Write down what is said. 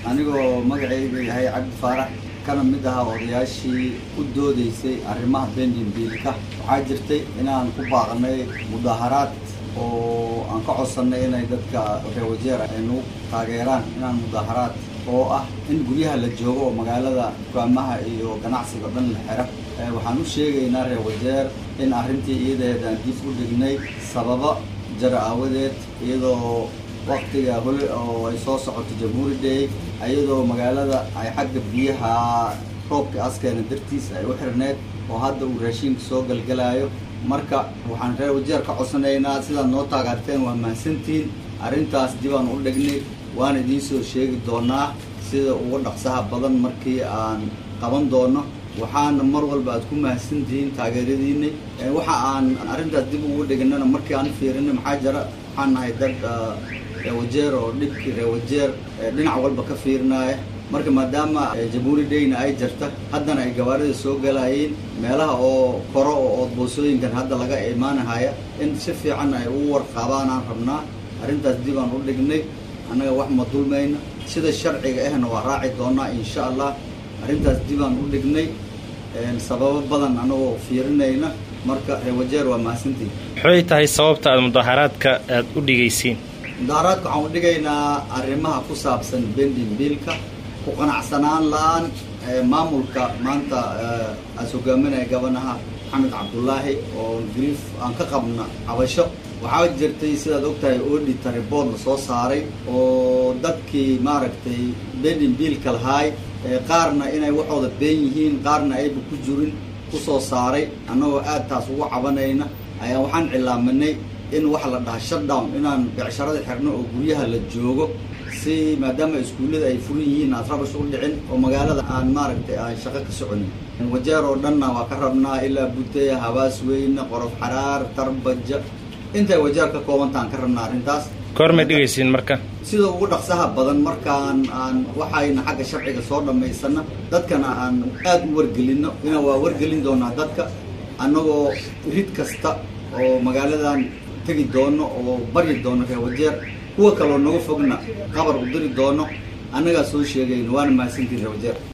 anigoo magacayga yahay cabdi faarax kana mid ahaa odayaashii u doodaysay arrimaha bendin biilka waxaa jirtay inaan ku baaqnay mudaaharaad oo aan ka codsannay inay dadka reewajeer ay nagu taageeraan inaan mudaaharaad oo ah in guryaha la joogo oo magaalada dukaamaha iyo ganacsiga o dhan la xira waxaan u sheegaynaa reewajeer in arrintii iyadeed aan dib u dhignay sababo jara aawadeed iyadoo waktiga hole oo ay soo socoto jamhuuri day iyadoo magaalada ay xagga biyaha roobka askeena dartiis ay u xirneed oo hadda uu raashiinka soo galgalaayo marka waxaan reer wajeer ka codsanaynaa sidaad noo taageerteen waa mahadsantihiin arrintaas dibaan u dhignay waan idiin soo sheegi doonaa sida uga dhaqsaha badan markii aan qaban doono waxaana mar walba aad ku mahadsantihiin taageeradiinay waxa aan arrintaas dib ugu dhignana markii aan fiirinay maxaa jira waxaan nahay dad reewajeer oo dhibkii reewajeer dhinac walba ka fiirinaya marka maadaama jamhuuri dayna ay jirta haddana ay gawaarida soo galayeen meelaha oo koro oo oodboosooyinkan hadda laga imaanahaya in si fiican ay ugu warqaabaanaan rabnaa arrintaas dib aan u dhignay annaga wax ma dulmayna sida sharciga ahna waa raaci doonaa insha allah arrintaas dib aan u dhignay sababo badan anagoo fiirinayna marka reewajeer waa mahadsantihin maxay tahay sababta aad mudaaharaadka aad u dhigaysiin mudaaharaadka waxaan u dhigaynaa arrimaha ku saabsan bendin biilka ku qanacsanaan la-aan maamulka maanta aas hogaaminaya gabanaha maxamed cabdullaahi oo griif aan ka qabna cabasho waxaa jirtay sidaad ogtahay audita report la soo saaray oo dadkii maaragtay bendin biilka lahaay qaarna inay waxooda been yihiin qaarna ayba ku jirin kusoo saaray annagoo aad taas ugu cabanayna ayaa waxaan cilaaminay in waxa la dhahaa shutdown inaan becsharada xirno oo guryaha la joogo si maadaama iskuullada ay furan yihiin aad rabash u dhicin oo magaalada aan maaragtay aan shaqo ka soconin wajeer oo dhanna waa ka rabnaa ilaa buteya habaas weyne qorof xaraar tarbaja intay wajeer ka koobantaan ka rabnaa arrintaas goormay dhigaysiin marka sida ugu dhaqsaha badan markaan aan waxayna xagga sharciga soo dhammaysana dadkana aan aad u wargelino ina waa wargelin doonaa dadka annagoo rid kasta oo magaaladan tegi doono oo baryi doono reewajeer kuwa kaloo naga fogna qabar u diri doono annagaa soo sheegayno waana mahadsantiin reewajeer